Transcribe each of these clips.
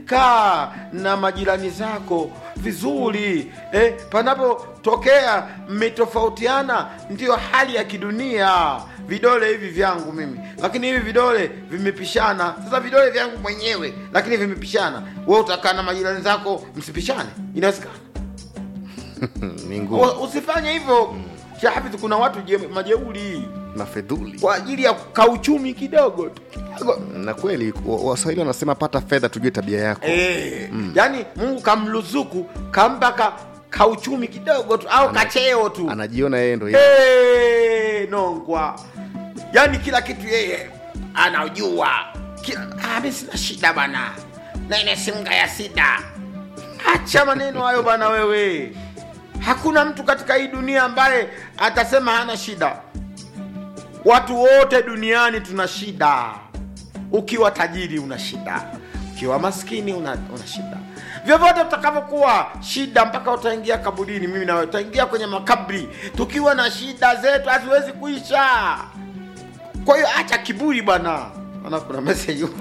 kaa na majirani zako vizuri eh, panapotokea mmetofautiana ndiyo hali ya kidunia vidole hivi vyangu mimi lakini hivi vidole vimepishana sasa vidole vyangu mwenyewe lakini vimepishana we utakaa na majirani zako msipishane inawezekana ni ngumu U- usifanye hivyo shahafidh kuna watu je- majeuri na fedhuli kwa ajili ya kauchumi kidogo tu kidogo na kweli wa- waswahili wanasema pata fedha tujue tabia yako Eh, yaani mungu kamruzuku kampa ka, kauchumi kidogo tu au kacheo tu anajiona yeye ndo yeye. hey, nongwa yaani kila kitu yeye anajua Kila- ah, mi sina shida bana nene simga ya sida acha maneno hayo bana wewe hakuna mtu katika hii dunia ambaye atasema hana shida watu wote duniani tuna shida ukiwa tajiri una shida ukiwa maskini una, una shida vyovyote utakavyokuwa shida mpaka utaingia kaburini mimi nawe utaingia kwenye makabri tukiwa na shida zetu haziwezi kuisha kwa hiyo acha kiburi bwana ana kuna message huko.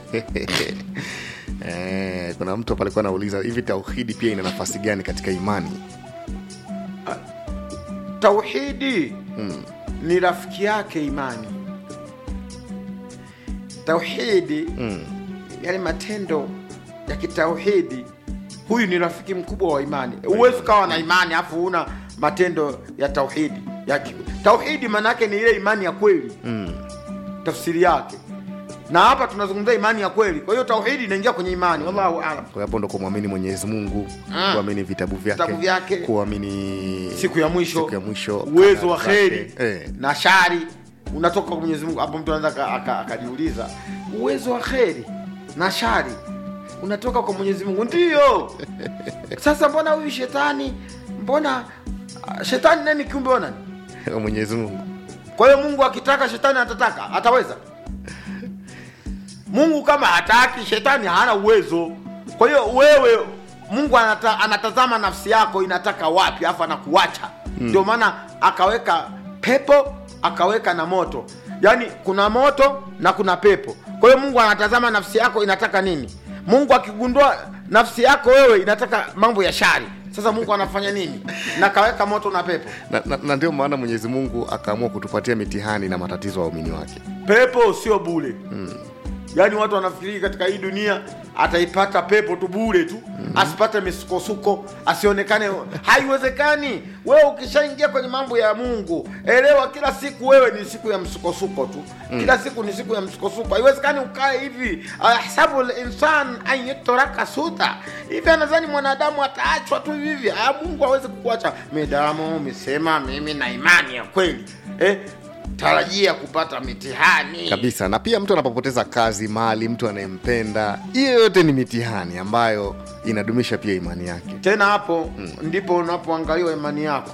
Eh, kuna mtu hapa alikuwa anauliza hivi tauhidi pia ina nafasi gani katika imani tauhidi ni rafiki yake imani tauhidi mm. yale matendo ya kitauhidi huyu ni rafiki mkubwa wa imani huwezi ukawa na imani afu una matendo ya tauhidi ya ki- tauhidi maanaake ni ile imani ya kweli Mm. tafsiri yake na hapa tunazungumzia imani ya kweli kwa hiyo tauhidi inaingia kwenye imani wallahu alam kwa hapo ndo kumwamini mwenyezi mungu Mm. kuamini vitabu vyake, Vitabu vyake. kuamini siku ya mwisho siku ya mwisho uwezo wa kadari kheri zake. eh. na shari unatoka kwa mwenyezi mungu hapo mtu anaweza aka- aka- akajiuliza uwezo wa kheri na shari unatoka kwa mwenyezi mungu ndiyo sasa mbona huyu shetani mbona ah, shetani nani kiumbe wa nani Wa mwenyezi mungu kwa hiyo mungu akitaka shetani atataka ataweza mungu kama hataki shetani hana uwezo kwa hiyo wewe mungu anata, anatazama nafsi yako inataka wapi afu anakuacha ndio maana akaweka pepo akaweka na moto yaani kuna moto na kuna pepo kwa hiyo mungu anatazama nafsi yako inataka nini mungu akigundua nafsi yako wewe inataka mambo ya shari sasa mungu anafanya nini na kaweka moto na pepo na, na, na ndio maana mwenyezi mungu akaamua kutupatia mitihani na matatizo ya waumini wake pepo sio bule mm. yaani watu wanafikiri katika hii dunia ataipata pepo tu bure tu mm-hmm. asipate misukosuko asionekane haiwezekani wewe ukishaingia kwenye mambo ya mungu elewa kila siku wewe ni siku ya msukosuko tu mm. kila siku ni siku ya msukosuko haiwezekani ukae hivi ahsabu linsan an yutraka suda hivi anadhani mwanadamu ataachwa tu hivi hivi Ah, mungu awezi kukuacha midamu umesema mimi na imani ya kweli eh? tarajia kupata mitihani kabisa na pia mtu anapopoteza kazi mali mtu anayempenda hiyo yote ni mitihani ambayo inadumisha pia imani yake tena hapo mm. ndipo unapoangaliwa imani yako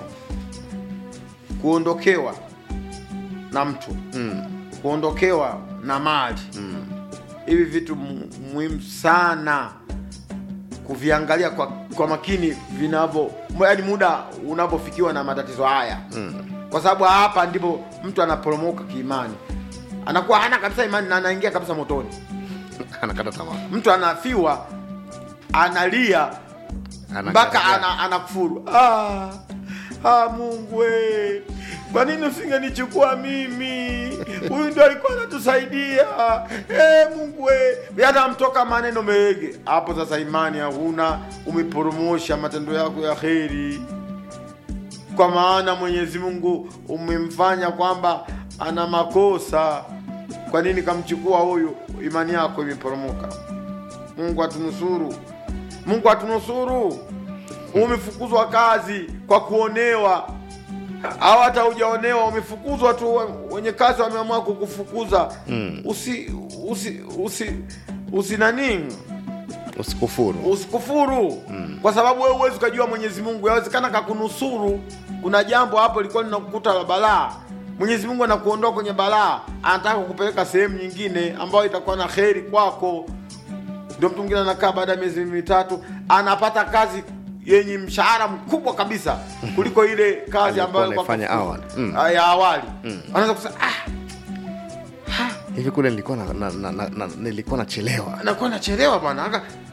kuondokewa na mtu mm. kuondokewa na mali Mm. hivi vitu mu- muhimu sana kuviangalia kwa, kwa makini vinavyo yaani muda unapofikiwa na matatizo haya Mm. kwa sababu hapa ndipo mtu anaporomoka kiimani anakuwa hana kabisa imani na anaingia kabisa motoni anakata tamaa mtu anafiwa analia Ana- mpaka ana, anakufuru ah, ah, mungu we kwa nini usingenichukua mimi huyu ndio alikuwa anatusaidia eh, mungu we yanamtoka maneno mege hapo sasa imani hakuna umeporomosha matendo yako ya kheri kwa maana mwenyezi mungu umemfanya kwamba ana makosa kwa nini kamchukua huyu imani yako imeporomoka mungu atunusuru mungu atunusuru umefukuzwa kazi kwa kuonewa au hata hujaonewa umefukuzwa tu wenye kazi wameamua kukufukuza Mm. usi usi usi usi nani usikufuru usikufuru mm. kwa sababu wewe huwezi ukajua mwenyezi mungu yawezekana kakunusuru kuna jambo hapo likuwa linakukuta la balaa mwenyezi mungu anakuondoa kwenye balaa anataka kukupeleka sehemu nyingine ambayo itakuwa na kheri kwako ndio mtu mwingine anakaa baada ya miezi mitatu anapata kazi yenye mshahara mkubwa kabisa kuliko ile kazi Aliyokuwa ambayo anaifanya kwa- awali. Mm. Ah, ya awali anaweza kusema ah, hivi kule nilikuwa na, na, na, na, na, nilikuwa nachelewa anakuwa nachelewa bwana Aka-